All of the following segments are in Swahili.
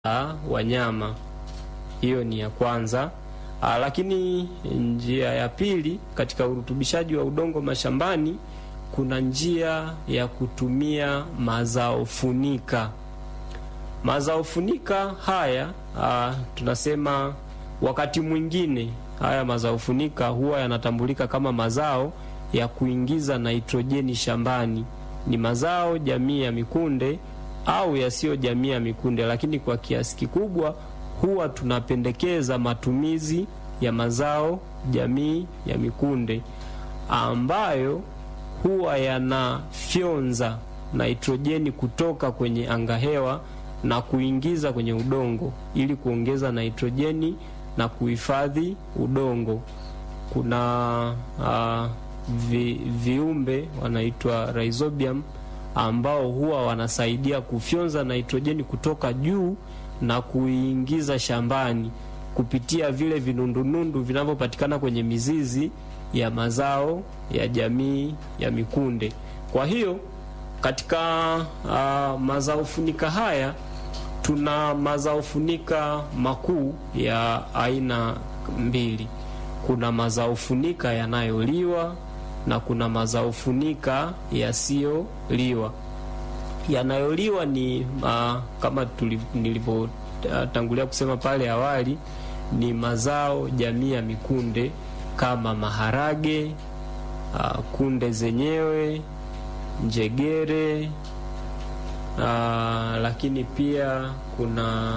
wanyama. Hiyo ni ya kwanza. Aa, lakini njia ya pili katika urutubishaji wa udongo mashambani kuna njia ya kutumia mazao funika. Mazao funika haya aa, tunasema wakati mwingine haya mazao funika huwa yanatambulika kama mazao ya kuingiza nitrojeni shambani. Ni mazao jamii ya mikunde au yasiyo jamii ya mikunde, lakini kwa kiasi kikubwa huwa tunapendekeza matumizi ya mazao jamii ya mikunde ambayo huwa yanafyonza nitrojeni kutoka kwenye angahewa na kuingiza kwenye udongo ili kuongeza nitrojeni na kuhifadhi udongo. Kuna uh, vi, viumbe wanaitwa rhizobium ambao huwa wanasaidia kufyonza nitrojeni kutoka juu na kuingiza shambani kupitia vile vinundunundu vinavyopatikana kwenye mizizi ya mazao ya jamii ya mikunde. Kwa hiyo katika uh, mazao funika haya tuna mazao funika makuu ya aina mbili. Kuna mazao funika yanayoliwa na kuna mazao funika yasiyoliwa. Yanayoliwa ni uh, kama nilivyotangulia uh, kusema pale awali ni mazao jamii ya mikunde kama maharage, uh, kunde zenyewe, njegere uh, lakini pia kuna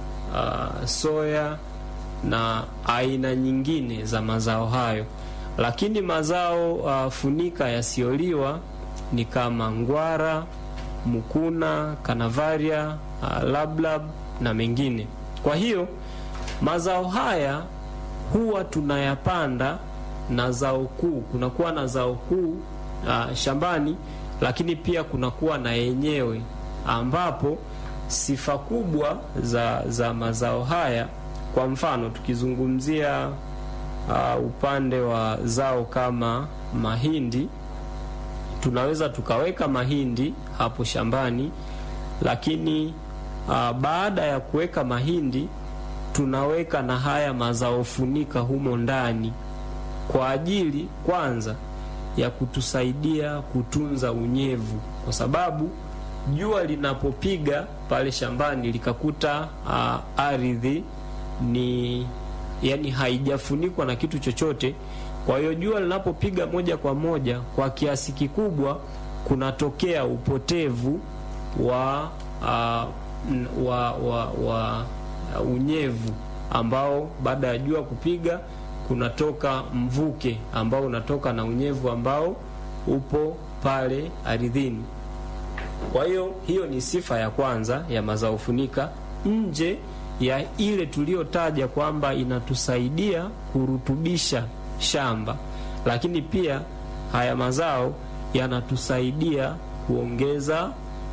uh, soya na aina nyingine za mazao hayo. Lakini mazao uh, funika yasiyoliwa ni kama ngwara, mukuna, kanavaria, uh, lablab na mengine. Kwa hiyo mazao haya huwa tunayapanda na zao kuu. Kunakuwa na zao kuu uh, shambani, lakini pia kunakuwa na yenyewe, ambapo sifa kubwa za, za mazao haya, kwa mfano tukizungumzia uh, upande wa zao kama mahindi, tunaweza tukaweka mahindi hapo shambani, lakini uh, baada ya kuweka mahindi tunaweka na haya mazao funika humo ndani kwa ajili kwanza ya kutusaidia kutunza unyevu, kwa sababu jua linapopiga pale shambani likakuta uh, ardhi ni yani haijafunikwa na kitu chochote. Kwa hiyo jua linapopiga moja kwa moja, kwa kiasi kikubwa kunatokea upotevu wa, uh, wa, wa, wa unyevu ambao baada ya jua kupiga kunatoka mvuke ambao unatoka na unyevu ambao upo pale ardhini. Kwa hiyo hiyo ni sifa ya kwanza ya mazao funika, nje ya ile tuliyotaja kwamba inatusaidia kurutubisha shamba, lakini pia haya mazao yanatusaidia kuongeza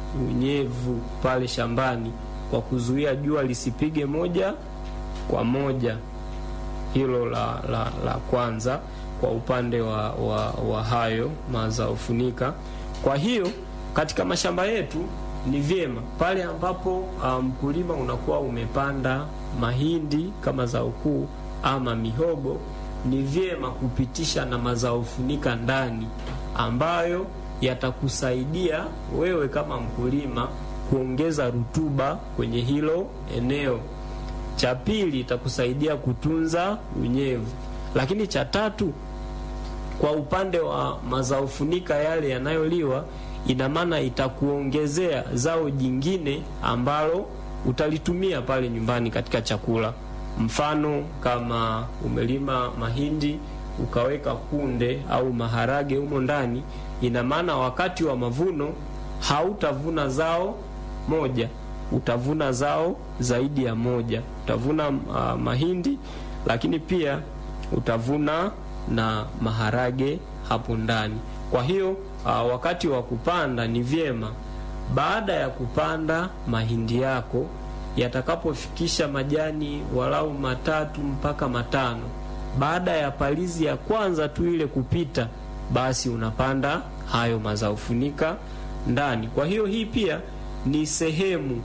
unyevu pale shambani kwa kuzuia jua lisipige moja kwa moja. Hilo la, la, la kwanza kwa upande wa, wa, wa hayo mazao funika. Kwa hiyo katika mashamba yetu ni vyema pale ambapo mkulima um, unakuwa umepanda mahindi kama zao kuu ama mihogo, ni vyema kupitisha na mazao funika ndani ambayo yatakusaidia wewe kama mkulima kuongeza rutuba kwenye hilo eneo. Cha pili itakusaidia kutunza unyevu, lakini cha tatu, kwa upande wa mazao funika yale yanayoliwa, ina maana itakuongezea zao jingine ambalo utalitumia pale nyumbani katika chakula. Mfano, kama umelima mahindi ukaweka kunde au maharage humo ndani, ina maana wakati wa mavuno hautavuna zao moja utavuna zao zaidi ya moja. Utavuna uh, mahindi lakini pia utavuna na maharage hapo ndani. Kwa hiyo uh, wakati wa kupanda ni vyema, baada ya kupanda mahindi yako yatakapofikisha majani walau matatu mpaka matano, baada ya palizi ya kwanza tu ile kupita, basi unapanda hayo mazao funika ndani. Kwa hiyo hii pia ni sehemu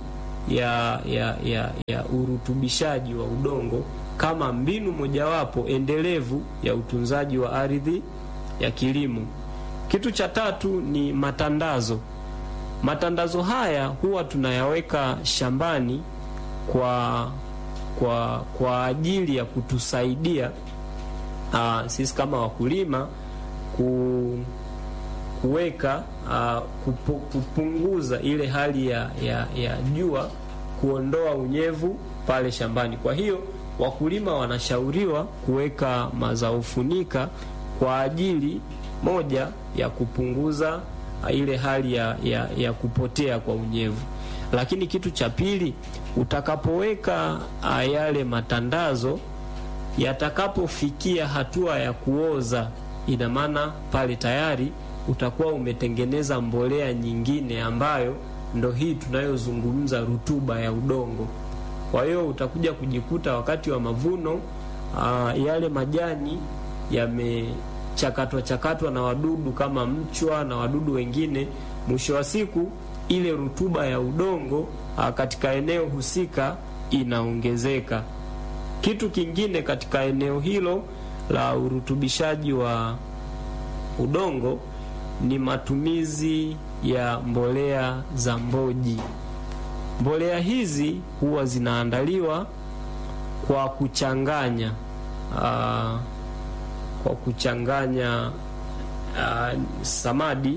ya, ya, ya, ya urutubishaji wa udongo kama mbinu mojawapo endelevu ya utunzaji wa ardhi ya kilimo. Kitu cha tatu ni matandazo. Matandazo haya huwa tunayaweka shambani kwa kwa kwa ajili ya kutusaidia aa, sisi kama wakulima ku, kuweka aa, kupu, kupunguza ile hali ya, ya, ya jua kuondoa unyevu pale shambani. Kwa hiyo wakulima wanashauriwa kuweka mazao funika kwa ajili moja ya kupunguza ile hali ya, ya, ya kupotea kwa unyevu. Lakini kitu cha pili, utakapoweka yale matandazo yatakapofikia hatua ya kuoza, ina maana pale tayari utakuwa umetengeneza mbolea nyingine ambayo ndo hii tunayozungumza rutuba ya udongo. Kwa hiyo utakuja kujikuta wakati wa mavuno aa, yale majani yamechakatwa chakatwa na wadudu kama mchwa na wadudu wengine. Mwisho wa siku ile rutuba ya udongo aa, katika eneo husika inaongezeka. Kitu kingine katika eneo hilo la urutubishaji wa udongo ni matumizi ya mbolea za mboji. Mbolea hizi huwa zinaandaliwa kwa kuchanganya aa, kwa kuchanganya aa, samadi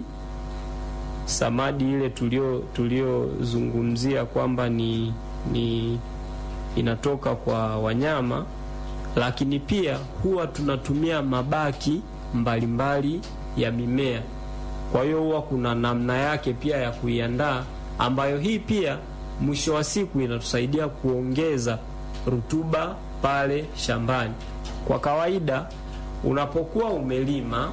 samadi ile tulio tuliozungumzia kwamba ni, ni inatoka kwa wanyama, lakini pia huwa tunatumia mabaki mbalimbali mbali ya mimea. Kwa hiyo huwa kuna namna yake pia ya kuiandaa ambayo hii pia mwisho wa siku inatusaidia kuongeza rutuba pale shambani. Kwa kawaida unapokuwa umelima,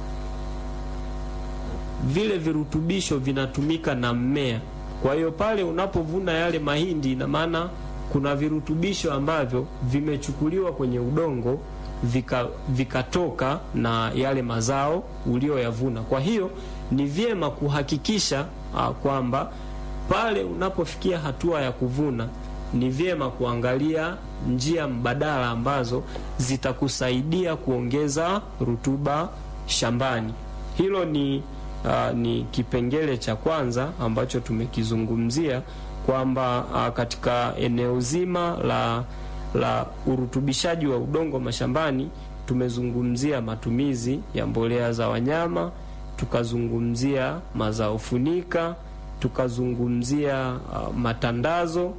vile virutubisho vinatumika na mmea. Kwa hiyo pale unapovuna yale mahindi, ina maana kuna virutubisho ambavyo vimechukuliwa kwenye udongo vikatoka vika na yale mazao ulioyavuna. Kwa hiyo ni vyema kuhakikisha uh, kwamba pale unapofikia hatua ya kuvuna ni vyema kuangalia njia mbadala ambazo zitakusaidia kuongeza rutuba shambani. Hilo ni uh, ni kipengele cha kwanza ambacho tumekizungumzia kwamba uh, katika eneo zima la la urutubishaji wa udongo mashambani tumezungumzia matumizi ya mbolea za wanyama, tukazungumzia mazao funika, tukazungumzia uh, matandazo,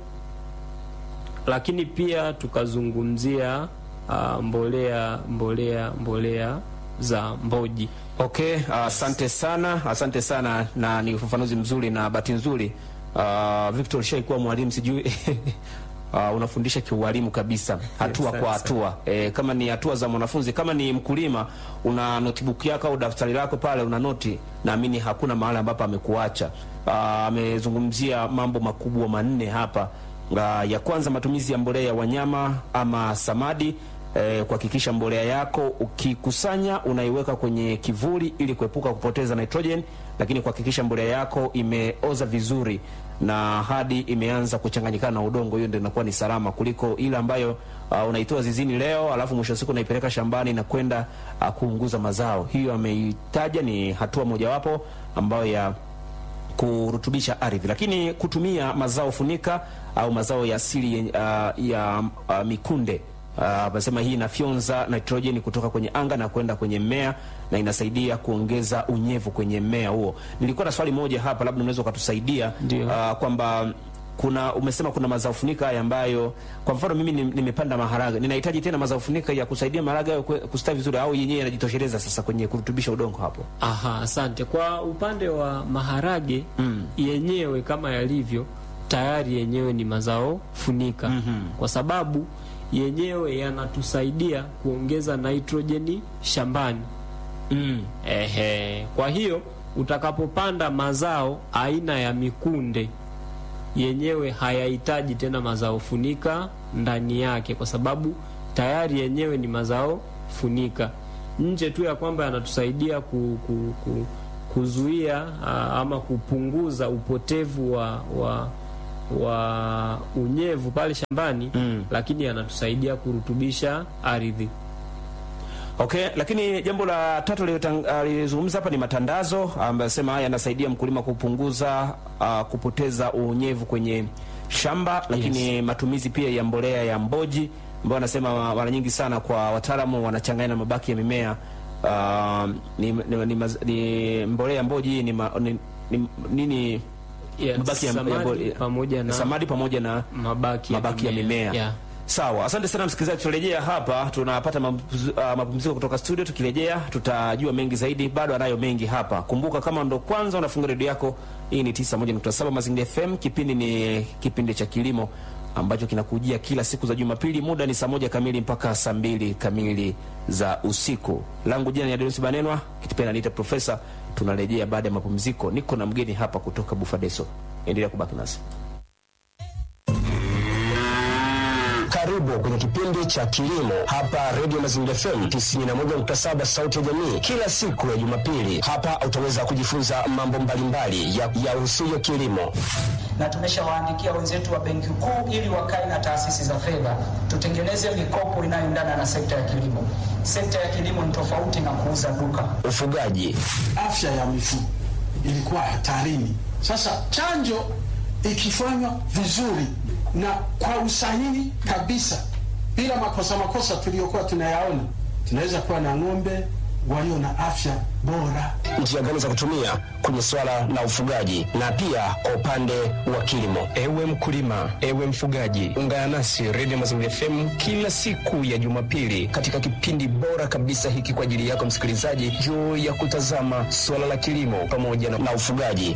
lakini pia tukazungumzia uh, mbolea mbolea mbolea za mboji. Okay, asante uh, sana, asante sana na ni ufafanuzi mzuri na bahati nzuri uh, Victor shaikuwa mwalimu sijui Uh, unafundisha kiualimu kabisa, hatua yes, kwa hatua e, kama ni hatua za mwanafunzi, kama ni mkulima, una notebook yako au daftari lako pale una noti, naamini hakuna mahali ambapo amekuacha. Amezungumzia uh, mambo makubwa manne hapa. Uh, ya kwanza matumizi ya mbolea ya wanyama ama samadi eh, kuhakikisha mbolea yako ukikusanya unaiweka kwenye kivuli ili kuepuka kupoteza nitrogen, lakini kuhakikisha mbolea yako imeoza vizuri na hadi imeanza kuchanganyikana na udongo. Hiyo ndio inakuwa ni salama kuliko ile ambayo uh, unaitoa zizini leo alafu mwisho siku unaipeleka shambani na kwenda uh, kuunguza mazao. Hiyo ameitaja ni hatua mojawapo ambayo ya kurutubisha ardhi, lakini kutumia mazao funika au mazao ya asili uh, ya uh, mikunde Anasema uh, hii inafyonza nitrojeni kutoka kwenye anga na kwenda kwenye mmea na inasaidia kuongeza unyevu kwenye mmea huo. Nilikuwa na swali moja hapa, labda unaweza ukatusaidia uh, kwamba kuna umesema kuna mazao funika haya ambayo kwa mfano mimi nimepanda maharage, ninahitaji tena mazao funika ya kusaidia maharage hayo kustawi vizuri, au yenyewe yanajitosheleza sasa kwenye kurutubisha udongo hapo? Aha, asante. Kwa upande wa maharage mm. yenyewe kama yalivyo tayari yenyewe ni mazao funika mm -hmm. kwa sababu yenyewe yanatusaidia kuongeza nitrojeni shambani mm. Ehe, kwa hiyo utakapopanda mazao aina ya mikunde yenyewe hayahitaji tena mazao funika ndani yake, kwa sababu tayari yenyewe ni mazao funika, nje tu ya kwamba yanatusaidia ku, ku, ku, kuzuia ama kupunguza upotevu wa, wa wa unyevu pale shambani Mm. lakini yanatusaidia kurutubisha ardhi. Okay, lakini jambo la tatu alizungumza hapa ni matandazo ambayo sema haya yanasaidia mkulima kupunguza uh, kupoteza unyevu kwenye shamba, lakini matumizi pia ya mbolea ya mboji ambayo anasema mara nyingi sana kwa wataalamu wanachanganya na mabaki ya mimea uh, ni, ni, ni, maz- ni mbolea ya mboji ni, ma, ni, ni nini Yeah, mabaki ya, ya samadi mbo- pamoja na samadi pamoja na mabaki, mabaki ya mimea. Yeah. Sawa, asante sana msikilizaji. Turejea hapa, tunapata mapumzi- ah, mapumziko kutoka studio. Tukirejea tutajua mengi zaidi, bado anayo mengi hapa. Kumbuka kama ndo kwanza unafunga redio yako, hii ni 91.7 Mazingira FM. Kipindi ni kipindi cha kilimo ambacho kinakujia kila siku za Jumapili. Muda ni saa moja kamili mpaka saa mbili kamili za usiku. Langu jina ni Adelis Banenwa, kitipenda niita Profesa. Tunarejea baada ya mapumziko. Niko na mgeni hapa kutoka Bufadeso. Endelea kubaki nasi. Karibu kwenye kipindi cha kilimo hapa Radio Mazingira FM 91.7 sauti ya jamii, kila siku ya Jumapili. Hapa utaweza kujifunza mambo mbalimbali ya yahusuyo kilimo. na tumeshawaandikia wenzetu wa benki kuu ili wakae na taasisi za fedha tutengeneze mikopo inayoendana na sekta ya kilimo. Sekta ya kilimo ni tofauti na kuuza duka. Ufugaji, afya ya mifugo ilikuwa hatarini. Sasa chanjo ikifanywa vizuri na kwa usahihi kabisa, bila makosa makosa tuliyokuwa tunayaona, tunaweza kuwa na ng'ombe walio na afya bora. njia gani za kutumia kwenye swala la ufugaji na pia kwa upande wa kilimo. Ewe mkulima, ewe mfugaji, ungana nasi Radio Mazingira FM kila siku ya Jumapili katika kipindi bora kabisa hiki kwa ajili yako msikilizaji, juu ya kutazama swala la kilimo pamoja na, na ufugaji.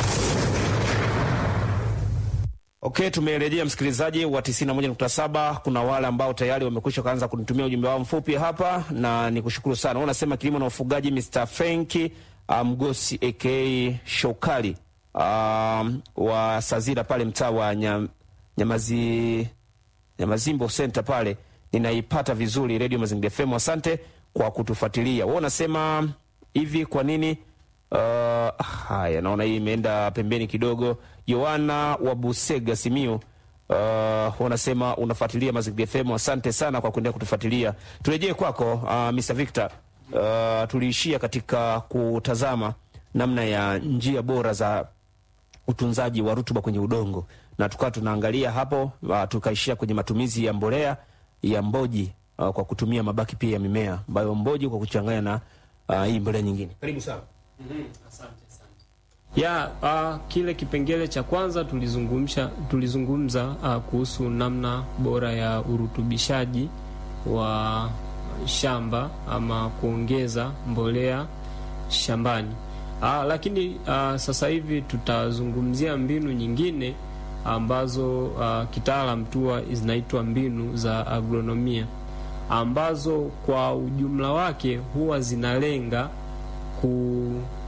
Okay, tumerejea msikilizaji wa 91.7. Kuna wale ambao tayari wamekwisha kuanza kunitumia ujumbe wao mfupi hapa, na nikushukuru sana. Wao nasema kilimo na ufugaji, Mr. Frenki Mgosi aka Shokali um, wa Sazira pale mtaa wa Nyam, Nyamazi Nyamazimbo Center pale, ninaipata vizuri Radio Mazingira FM. Asante kwa kutufuatilia. Wao nasema hivi, kwa nini Uh, haya naona hii imeenda pembeni kidogo. Yohana wa Busega Simiu, uh, wanasema unafuatilia Mazingira FM. Asante sana kwa kuendelea kutufuatilia. Turejee kwako uh, Mr. Victor. Uh, tuliishia katika kutazama namna ya njia bora za utunzaji wa rutuba kwenye udongo na tukawa tunaangalia hapo uh, tukaishia kwenye matumizi ya mbolea ya mboji uh, kwa kutumia mabaki pia ya mimea ambayo mboji kwa kuchanganya na uh, hii mbolea nyingine. Karibu sana. ya uh, kile kipengele cha kwanza tulizungumsha tulizungumza uh, kuhusu namna bora ya urutubishaji wa shamba ama kuongeza mbolea shambani. Uh, lakini uh, sasa hivi tutazungumzia mbinu nyingine ambazo uh, kitaalam tu zinaitwa mbinu za agronomia ambazo kwa ujumla wake huwa zinalenga ku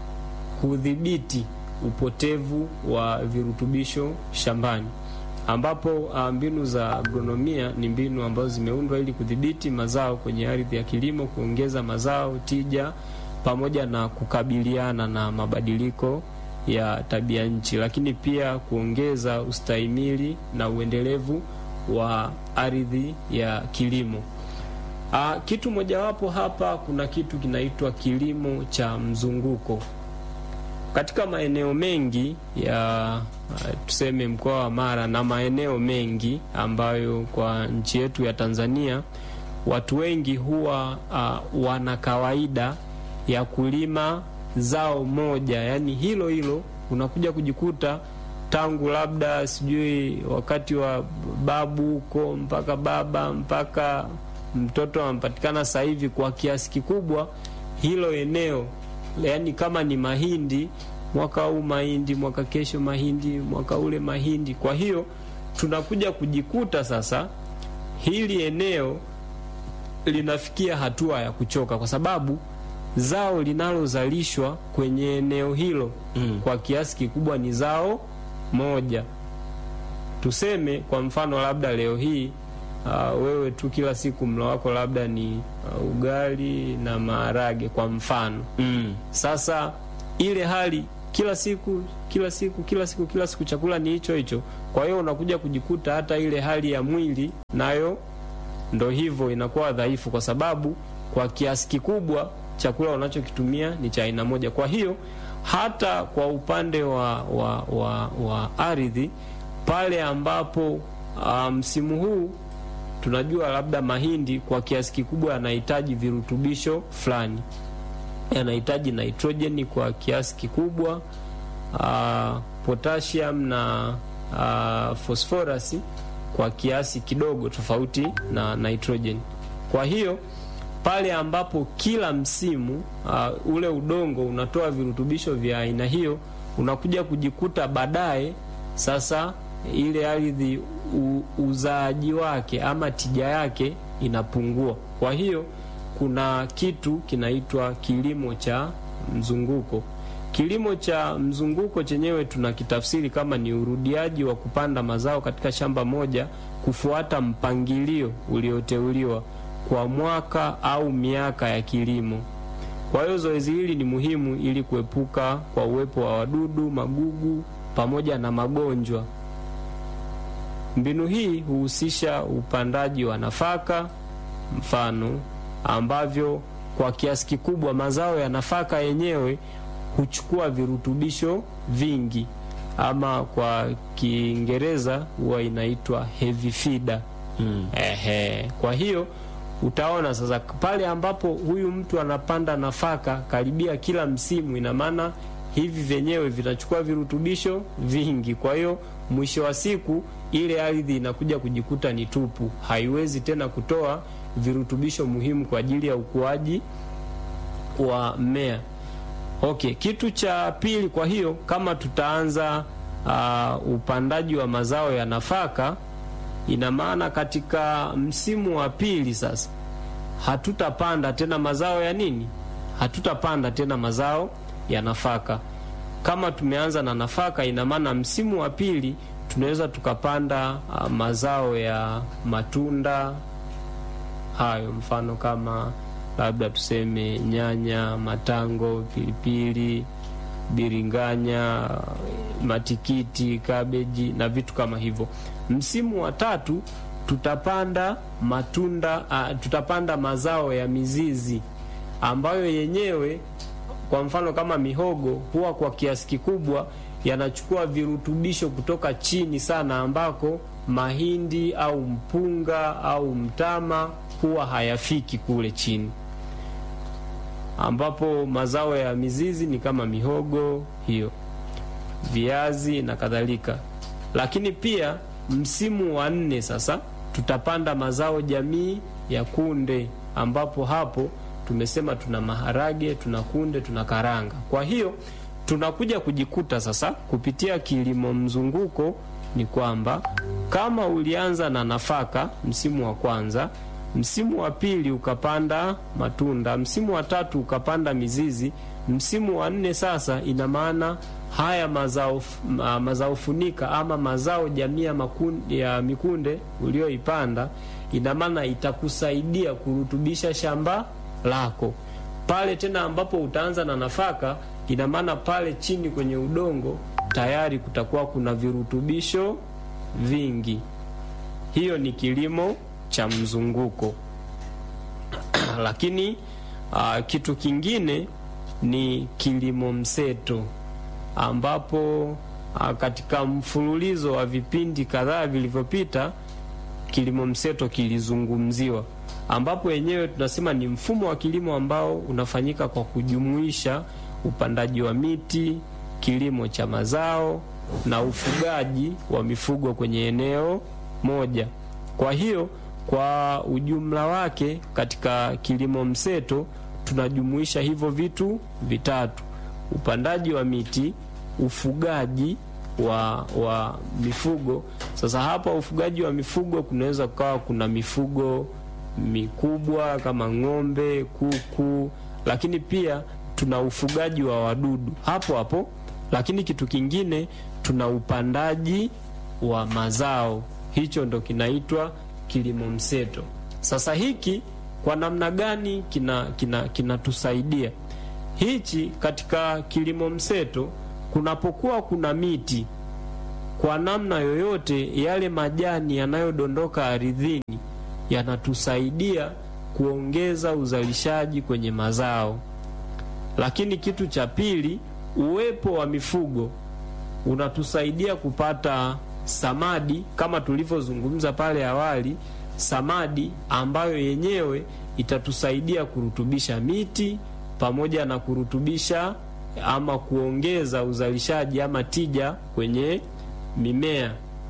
kudhibiti upotevu wa virutubisho shambani, ambapo uh, mbinu za agronomia ni mbinu ambazo zimeundwa ili kudhibiti mazao kwenye ardhi ya kilimo, kuongeza mazao, tija, pamoja na kukabiliana na mabadiliko ya tabia nchi, lakini pia kuongeza ustahimili na uendelevu wa ardhi ya kilimo. Uh, kitu mojawapo hapa kuna kitu kinaitwa kilimo cha mzunguko katika maeneo mengi ya uh, tuseme mkoa wa Mara na maeneo mengi ambayo kwa nchi yetu ya Tanzania watu wengi huwa uh, wana kawaida ya kulima zao moja, yani hilo hilo unakuja kujikuta tangu labda sijui wakati wa babu huko mpaka baba mpaka mtoto anapatikana sasa hivi, kwa kiasi kikubwa hilo eneo yaani kama ni mahindi mwaka huu mahindi, mwaka kesho mahindi, mwaka ule mahindi. Kwa hiyo tunakuja kujikuta sasa hili eneo linafikia hatua ya kuchoka, kwa sababu zao linalozalishwa kwenye eneo hilo mm. kwa kiasi kikubwa ni zao moja. Tuseme kwa mfano, labda leo hii uh, wewe tu kila siku mlo wako labda ni uh, ugali na maharage kwa mfano Mm. sasa ile hali kila siku kila siku kila siku kila siku chakula ni hicho hicho. Kwa hiyo unakuja kujikuta hata ile hali ya mwili nayo ndo hivyo inakuwa dhaifu, kwa sababu kwa kiasi kikubwa chakula unachokitumia ni cha aina moja. Kwa hiyo hata kwa upande wa, wa, wa, wa ardhi pale ambapo msimu um, huu tunajua labda mahindi kwa kiasi kikubwa yanahitaji virutubisho fulani, yanahitaji nitrojeni kwa kiasi kikubwa, uh, potassium na uh, phosphorus kwa kiasi kidogo tofauti na nitrogen. Kwa hiyo pale ambapo kila msimu uh, ule udongo unatoa virutubisho vya aina hiyo, unakuja kujikuta baadaye sasa ile ardhi uzaaji wake ama tija yake inapungua. Kwa hiyo kuna kitu kinaitwa kilimo cha mzunguko. Kilimo cha mzunguko chenyewe tunakitafsiri kama ni urudiaji wa kupanda mazao katika shamba moja kufuata mpangilio ulioteuliwa kwa mwaka au miaka ya kilimo. Kwa hiyo zoezi hili ni muhimu ili kuepuka kwa uwepo wa wadudu, magugu pamoja na magonjwa. Mbinu hii huhusisha upandaji wa nafaka mfano, ambavyo kwa kiasi kikubwa mazao ya nafaka yenyewe huchukua virutubisho vingi, ama kwa Kiingereza huwa inaitwa heavy feeder. Mm. Ehe, kwa hiyo utaona sasa pale ambapo huyu mtu anapanda nafaka karibia kila msimu, ina maana hivi vyenyewe vinachukua virutubisho vingi. Kwa hiyo mwisho wa siku ile ardhi inakuja kujikuta ni tupu, haiwezi tena kutoa virutubisho muhimu kwa ajili ya ukuaji wa mmea. Okay, kitu cha pili, kwa hiyo kama tutaanza uh, upandaji wa mazao ya nafaka, ina maana katika msimu wa pili sasa hatutapanda tena mazao ya nini? Hatutapanda tena mazao ya nafaka. Kama tumeanza na nafaka, ina maana msimu wa pili tunaweza tukapanda uh, mazao ya matunda hayo, mfano kama labda tuseme nyanya, matango, pilipili, biringanya, matikiti, kabeji na vitu kama hivyo. Msimu wa tatu tutapanda matunda uh, tutapanda mazao ya mizizi ambayo yenyewe kwa mfano kama mihogo huwa kwa kiasi kikubwa yanachukua virutubisho kutoka chini sana, ambako mahindi au mpunga au mtama huwa hayafiki kule chini, ambapo mazao ya mizizi ni kama mihogo hiyo, viazi na kadhalika. Lakini pia msimu wa nne sasa tutapanda mazao jamii ya kunde, ambapo hapo tumesema tuna maharage, tuna kunde, tuna karanga. Kwa hiyo tunakuja kujikuta sasa kupitia kilimo mzunguko ni kwamba kama ulianza na nafaka msimu wa kwanza, msimu wa pili ukapanda matunda, msimu wa tatu ukapanda mizizi, msimu wa nne sasa, ina maana haya mazao mazao funika ama mazao jamii ya makundi, ya mikunde ulioipanda, ina maana itakusaidia kurutubisha shamba lako pale tena ambapo utaanza na nafaka, ina maana pale chini kwenye udongo tayari kutakuwa kuna virutubisho vingi. Hiyo ni kilimo cha mzunguko. Lakini uh, kitu kingine ni kilimo mseto ambapo uh, katika mfululizo wa vipindi kadhaa vilivyopita kilimo mseto kilizungumziwa ambapo yenyewe tunasema ni mfumo wa kilimo ambao unafanyika kwa kujumuisha upandaji wa miti, kilimo cha mazao na ufugaji wa mifugo kwenye eneo moja. Kwa hiyo kwa ujumla wake, katika kilimo mseto tunajumuisha hivyo vitu vitatu: upandaji wa miti, ufugaji wa, wa mifugo. Sasa hapa ufugaji wa mifugo kunaweza kukawa kuna mifugo mikubwa kama ng'ombe, kuku, lakini pia tuna ufugaji wa wadudu hapo hapo. Lakini kitu kingine tuna upandaji wa mazao, hicho ndo kinaitwa kilimo mseto. Sasa hiki kwa namna gani kina kinatusaidia? Kina hichi katika kilimo mseto kunapokuwa kuna miti kwa namna yoyote, yale majani yanayodondoka ardhini yanatusaidia kuongeza uzalishaji kwenye mazao. Lakini kitu cha pili, uwepo wa mifugo unatusaidia kupata samadi kama tulivyozungumza pale awali, samadi ambayo yenyewe itatusaidia kurutubisha miti pamoja na kurutubisha ama kuongeza uzalishaji ama tija kwenye mimea.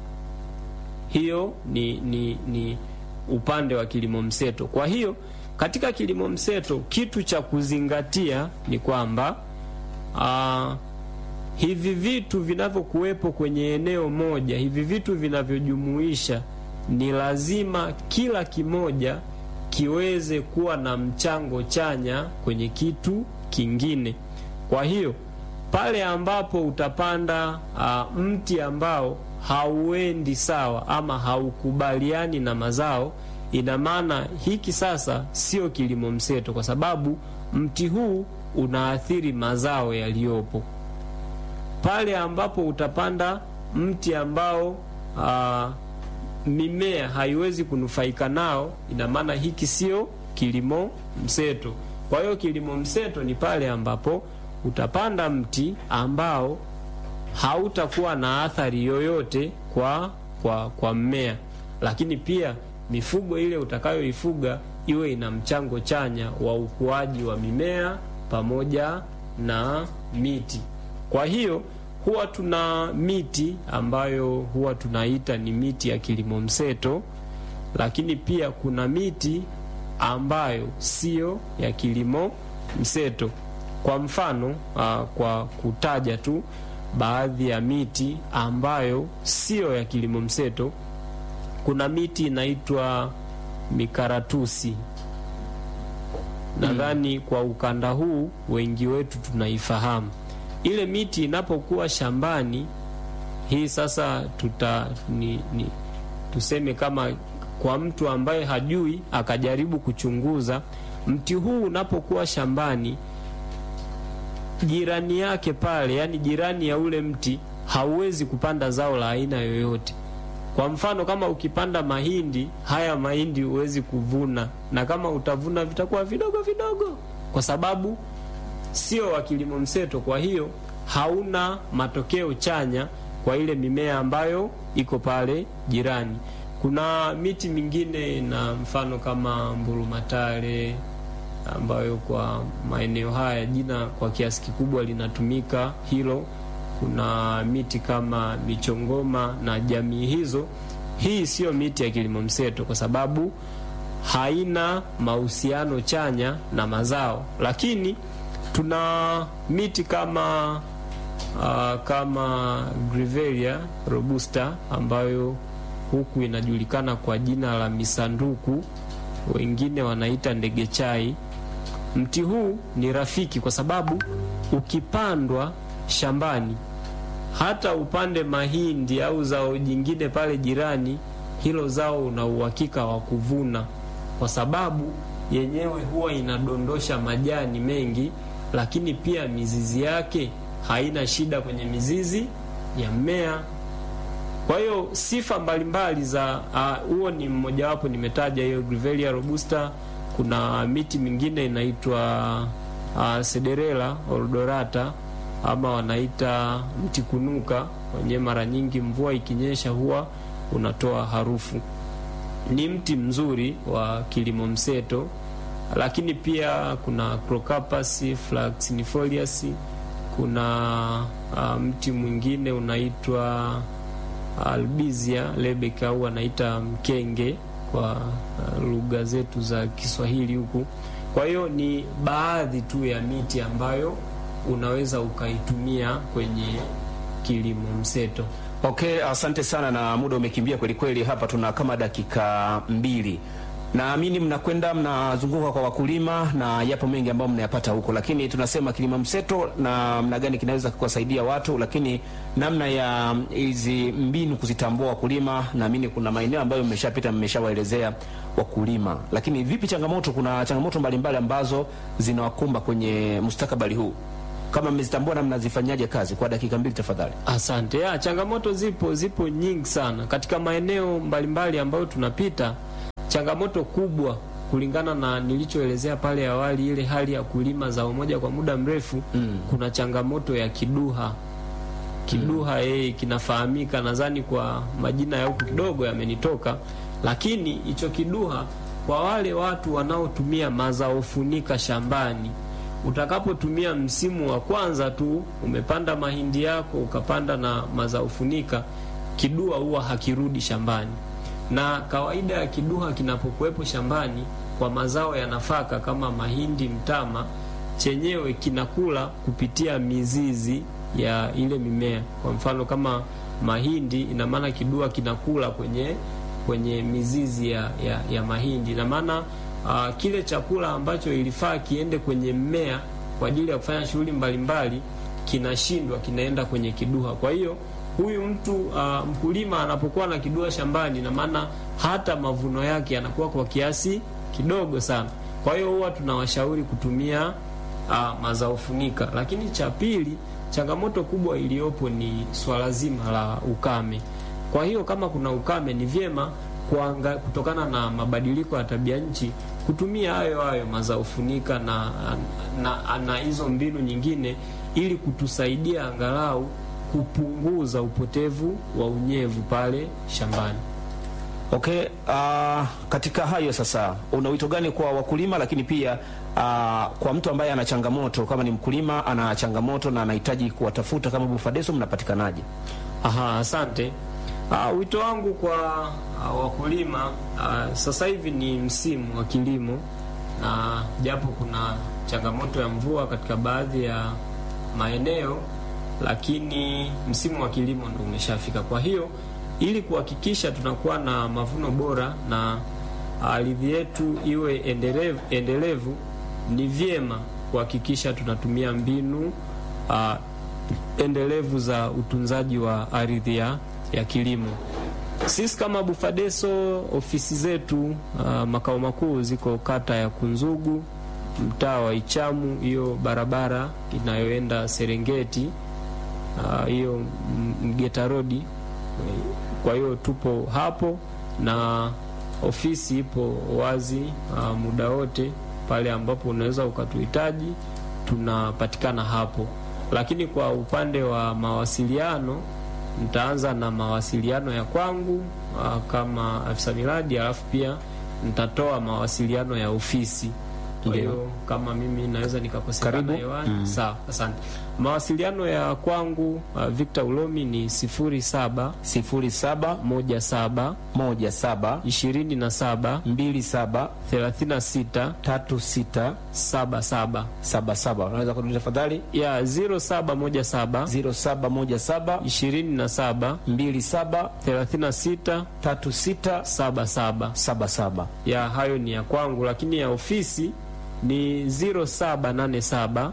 Hiyo ni, ni, ni upande wa kilimo mseto. Kwa hiyo katika kilimo mseto kitu cha kuzingatia ni kwamba aa, hivi vitu vinavyokuwepo kwenye eneo moja, hivi vitu vinavyojumuisha, ni lazima kila kimoja kiweze kuwa na mchango chanya kwenye kitu kingine. Kwa hiyo pale ambapo utapanda uh, mti ambao hauendi sawa ama haukubaliani na mazao, ina maana hiki sasa sio kilimo mseto, kwa sababu mti huu unaathiri mazao yaliyopo. Pale ambapo utapanda mti ambao uh, mimea haiwezi kunufaika nao, ina maana hiki sio kilimo mseto. Kwa hiyo kilimo mseto ni pale ambapo utapanda mti ambao hautakuwa na athari yoyote kwa kwa kwa mmea, lakini pia mifugo ile utakayoifuga iwe ina mchango chanya wa ukuaji wa mimea pamoja na miti. Kwa hiyo huwa tuna miti ambayo huwa tunaita ni miti ya kilimo mseto, lakini pia kuna miti ambayo siyo ya kilimo mseto. Kwa mfano uh, kwa kutaja tu baadhi ya miti ambayo siyo ya kilimo mseto, kuna miti inaitwa mikaratusi. Nadhani kwa ukanda huu wengi wetu tunaifahamu. Ile miti inapokuwa shambani, hii sasa tuta ni, ni, tuseme kama kwa mtu ambaye hajui akajaribu kuchunguza mti huu unapokuwa shambani jirani yake pale, yani jirani ya ule mti hauwezi kupanda zao la aina yoyote. Kwa mfano kama ukipanda mahindi, haya mahindi huwezi kuvuna, na kama utavuna vitakuwa vidogo vidogo, kwa sababu sio wa kilimo mseto. Kwa hiyo hauna matokeo chanya kwa ile mimea ambayo iko pale jirani. Kuna miti mingine na mfano kama mburumatare ambayo kwa maeneo haya jina kwa kiasi kikubwa linatumika hilo. Kuna miti kama michongoma na jamii hizo. Hii siyo miti ya kilimo mseto kwa sababu haina mahusiano chanya na mazao, lakini tuna miti kama uh, kama Grevillea robusta ambayo huku inajulikana kwa jina la misanduku, wengine wanaita ndege chai. Mti huu ni rafiki kwa sababu ukipandwa shambani, hata upande mahindi au zao jingine pale jirani, hilo zao una uhakika wa kuvuna, kwa sababu yenyewe huwa inadondosha majani mengi, lakini pia mizizi yake haina shida kwenye mizizi ya mmea. Kwa hiyo sifa mbalimbali za huo, uh, ni mmojawapo nimetaja hiyo Grevillea robusta. Kuna miti mingine inaitwa uh, Cederella odorata ama wanaita mti kunuka, wenyewe mara nyingi mvua ikinyesha huwa unatoa harufu. Ni mti mzuri wa kilimo mseto, lakini pia kuna Crocapus flaxinifolius, kuna uh, mti mwingine unaitwa Albizia lebeka au anaita mkenge kwa uh, lugha zetu za Kiswahili huku. Kwa hiyo ni baadhi tu ya miti ambayo unaweza ukaitumia kwenye kilimo mseto. Okay, asante sana, na muda umekimbia kweli kweli. Hapa tuna kama dakika mbili. Naamini mnakwenda mnazunguka kwa wakulima na yapo mengi ambayo mnayapata huko, lakini tunasema kilimo mseto na namna gani kinaweza kuwasaidia watu, lakini namna ya hizi mbinu kuzitambua wakulima, naamini kuna maeneo ambayo mmeshapita, mmeshawaelezea wakulima, lakini vipi changamoto? Kuna changamoto mbalimbali ambazo zinawakumba kwenye mustakabali huu kama mmezitambua na mnazifanyaje kazi kwa dakika mbili tafadhali. Asante. Ya, changamoto zipo zipo nyingi sana katika maeneo mbalimbali ambayo tunapita. Changamoto kubwa kulingana na nilichoelezea pale awali, ile hali ya kulima zao moja kwa muda mrefu Mm. kuna changamoto ya kiduha. Kiduha yeye kinafahamika, nadhani kwa majina ya huku kidogo yamenitoka, lakini hicho kiduha kwa wale watu wanaotumia mazao funika shambani utakapotumia msimu wa kwanza tu umepanda mahindi yako ukapanda na mazao funika, kidua huwa hakirudi shambani. Na kawaida ya kiduha kinapokuwepo shambani kwa mazao ya nafaka kama mahindi, mtama, chenyewe kinakula kupitia mizizi ya ile mimea. Kwa mfano kama mahindi, ina maana kidua kinakula kwenye kwenye mizizi ya, ya, ya mahindi. Ina maana uh, kile chakula ambacho ilifaa kiende kwenye mmea kwa ajili ya kufanya shughuli mbalimbali kinashindwa, kinaenda kwenye kiduha. Kwa hiyo huyu mtu uh, mkulima anapokuwa na kiduha shambani, na maana hata mavuno yake yanakuwa kwa kiasi kidogo sana. Kwa hiyo huwa tunawashauri kutumia uh, mazao funika. Lakini cha pili, changamoto kubwa iliyopo ni swala zima la ukame. Kwa hiyo kama kuna ukame, ni vyema kuanga, kutokana na mabadiliko ya tabia nchi kutumia hayo hayo mazao funika na na, na hizo mbinu nyingine ili kutusaidia angalau kupunguza upotevu wa unyevu pale shambani. Okay, uh, katika hayo sasa, una wito gani kwa wakulima, lakini pia uh, kwa mtu ambaye ana changamoto, kama ni mkulima ana changamoto na anahitaji kuwatafuta kama Bufadeso, mnapatikanaje? Aha, asante. Uh, wito wangu kwa uh, wakulima uh, sasa hivi ni msimu wa kilimo, na japo kuna changamoto ya mvua katika baadhi ya maeneo, lakini msimu wa kilimo ndio umeshafika. Kwa hiyo ili kuhakikisha tunakuwa na mavuno bora na ardhi yetu iwe endelevu, endelevu ni vyema kuhakikisha tunatumia mbinu uh, endelevu za utunzaji wa ardhi ya, ya kilimo. Sisi kama Bufadeso ofisi zetu uh, makao makuu ziko kata ya Kunzugu, mtaa wa Ichamu, hiyo barabara inayoenda Serengeti, hiyo uh, Mgeta Road. Kwa hiyo tupo hapo na ofisi ipo wazi uh, muda wote pale ambapo unaweza ukatuhitaji, tunapatikana hapo. Lakini kwa upande wa mawasiliano nitaanza na mawasiliano ya kwangu uh, kama afisa miradi, alafu pia nitatoa mawasiliano ya ofisi. Kwa hiyo kama mimi naweza nikakosekana hewani mm. Sawa, asante. Mawasiliano ya kwangu uh, Victor Ulomi ni sifuri saba sifuri saba moja saba moja saba ishirini na saba mbili saba thelathini na sita tatu sita saba saba saba saba. Unaweza kurudi tafadhali? ya ziro saba moja saba ziro saba moja saba ishirini na saba mbili saba thelathini na sita tatu sita saba saba saba saba. ya hayo ni ya kwangu, lakini ya ofisi ni ziro saba nane saba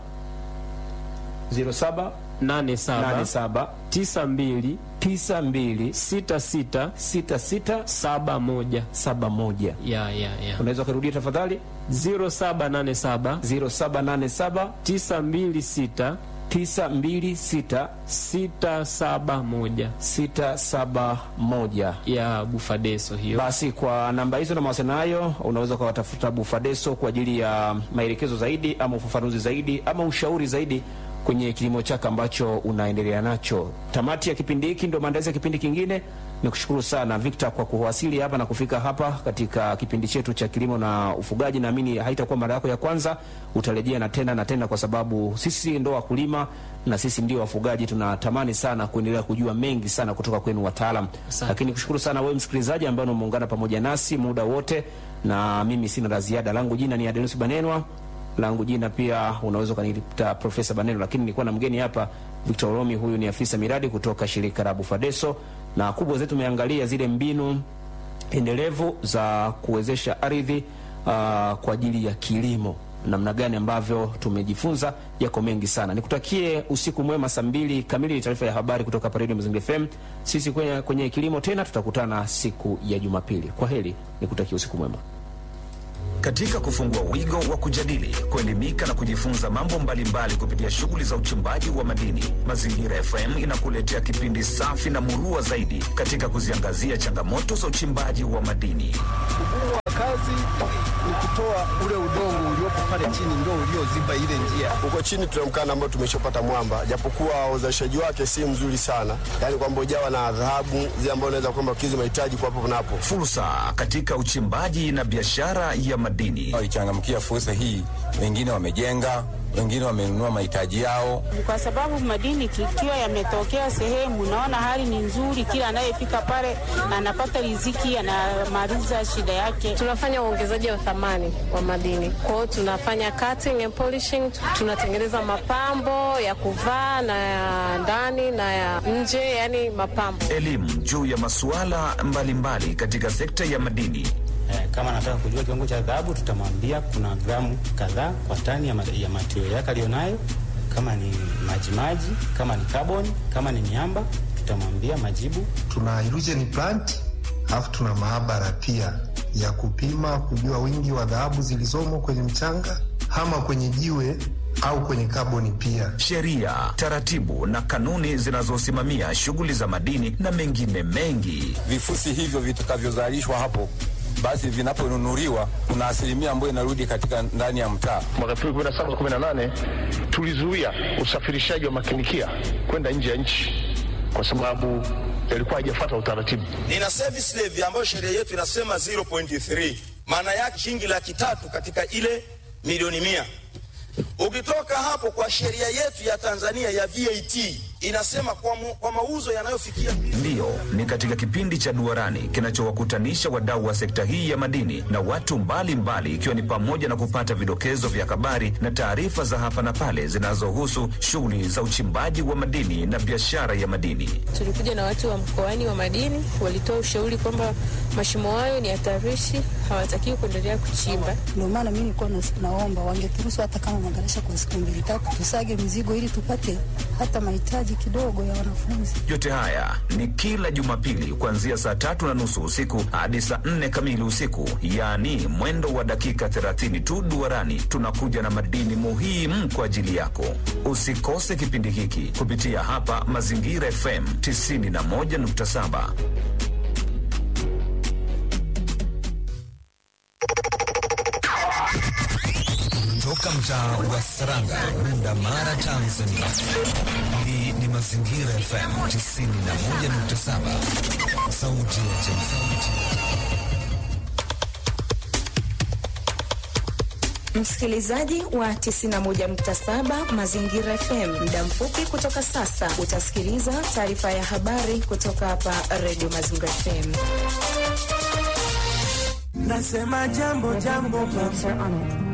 ziro saba nane saba nane saba tisa mbili tisa mbili sita sita sita sita saba moja saba moja. ya ya ya Unaweza ukarudia tafadhali? ziro saba nane saba ziro saba nane saba tisa mbili sita tisa mbili sita sita saba moja sita saba moja. ya Bufadeso hiyo. Basi kwa namba hizo na mawasiliano hayo unaweza ukawatafuta Bufadeso kwa ajili ya maelekezo zaidi ama ufafanuzi zaidi ama ushauri zaidi kwenye kilimo chako ambacho unaendelea nacho. Tamati ya kipindi hiki ndio maandalizi ya kipindi kingine. Nikushukuru sana Victor kwa kuwasili hapa na kufika hapa katika kipindi chetu cha kilimo na ufugaji. Naamini haitakuwa mara yako ya kwanza, utarejea na tena na tena, kwa sababu sisi ndo wakulima na sisi ndio wafugaji. Tunatamani sana kuendelea kujua mengi sana kutoka kwenu wataalam. Lakini kushukuru sana wewe msikilizaji ambaye umeungana pamoja nasi muda wote, na mimi sina la ziada. Langu jina ni Adenis Banenwa langu jina pia unaweza ukaniita Profesa Baneno, lakini nilikuwa na mgeni hapa Victor Romi. Huyu ni afisa miradi kutoka shirika la Bufadeso, na kubwa zetu tumeangalia zile mbinu endelevu za kuwezesha ardhi uh, kwa ajili ya kilimo, namna gani ambavyo tumejifunza. Yako mengi sana. Nikutakie usiku mwema. Saa mbili kamili ni taarifa ya habari kutoka hapa Radio Mazingira FM. Sisi kwenye, kwenye kilimo tena tutakutana siku ya Jumapili. Kwa heri, nikutakie usiku mwema. Katika kufungua wigo wa kujadili, kuelimika na kujifunza mambo mbalimbali kupitia shughuli za uchimbaji wa madini, Mazingira FM inakuletea kipindi safi na murua zaidi katika kuziangazia changamoto za uchimbaji wa madini. Ugumu wa kazi ni kutoa ule udongo uliopo pale chini, ndio ulioziba ile njia. Huko chini tuna mkanda ambao tumeshopata mwamba, japokuwa uzalishaji wake si mzuri sana, yaani kwamba ujawa na dhahabu zile ambazo unaweza kwamba kizi mahitaji kwa hapo na hapo. Fursa katika uchimbaji na biashara ya madini. Walichangamkia fursa hii, wengine wamejenga, wengine wamenunua mahitaji yao. kwa sababu madini kikiwa yametokea sehemu, naona hali ni nzuri, kila anayefika pale anapata riziki, anamaliza shida yake. Tunafanya uongezaji wa thamani wa madini, kwa hiyo tunafanya cutting and polishing, tunatengeneza mapambo ya kuvaa na ya ndani na ya nje, yani mapambo. Elimu juu ya masuala mbalimbali katika sekta ya madini. Eh, kama anataka kujua kiwango cha dhahabu tutamwambia kuna gramu kadhaa kwa tani ya, ma ya material yake aliyonayo, kama ni majimaji, kama ni carbon, kama ni miamba tutamwambia majibu. Tuna illusion plant alafu tuna maabara pia ya kupima kujua wingi wa dhahabu zilizomo kwenye mchanga ama kwenye jiwe au kwenye kaboni pia. Sheria, taratibu na kanuni zinazosimamia shughuli za madini na mengine mengi. Vifusi hivyo vitakavyozalishwa hapo basi vinaponunuliwa kuna asilimia ambayo inarudi katika ndani ya mtaa. Mwaka 2017 18 tulizuia usafirishaji wa makinikia kwenda nje ya nchi kwa sababu yalikuwa hajafuata utaratibu. Nina service levy ambayo sheria yetu inasema 0.3, maana yake shilingi laki tatu katika ile milioni mia. Ukitoka hapo kwa sheria yetu ya Tanzania ya VAT inasema kwa, mu, kwa mauzo yanayofikia Ndiyo, ni katika kipindi cha Duarani kinachowakutanisha wadau wa sekta hii ya madini na watu mbalimbali, ikiwa ni pamoja na kupata vidokezo vya habari na taarifa za hapa na pale zinazohusu shughuli za uchimbaji wa madini na biashara ya madini. Tulikuja na watu wa mkoani wa madini, walitoa ushauri kwamba mashimo hayo ni hatarishi, hawatakiwi kuendelea kuchimba. Ndio maana mimi nilikuwa naomba wangeturuhusu hata kama magarasha kwa siku mbili tatu, tusage mizigo ili tupate hata mahitaji kidogo ya wanafunzi. Yote haya ni kila Jumapili kuanzia saa tatu na nusu usiku hadi saa nne kamili usiku, yaani mwendo wa dakika 30 tu. Duarani tunakuja na madini muhimu kwa ajili yako. Usikose kipindi hiki kupitia hapa Mazingira FM 91.7. Toka mtaa wa Saranga, Bunda Mara, Tanzania. Hii ni Mazingira FM 91.7, sauti ya jamii. Msikilizaji wa 91.7 Mazingira FM, muda mfupi kutoka sasa utasikiliza taarifa ya habari kutoka hapa Radio Mazingira FM. Nasema jambo jambo,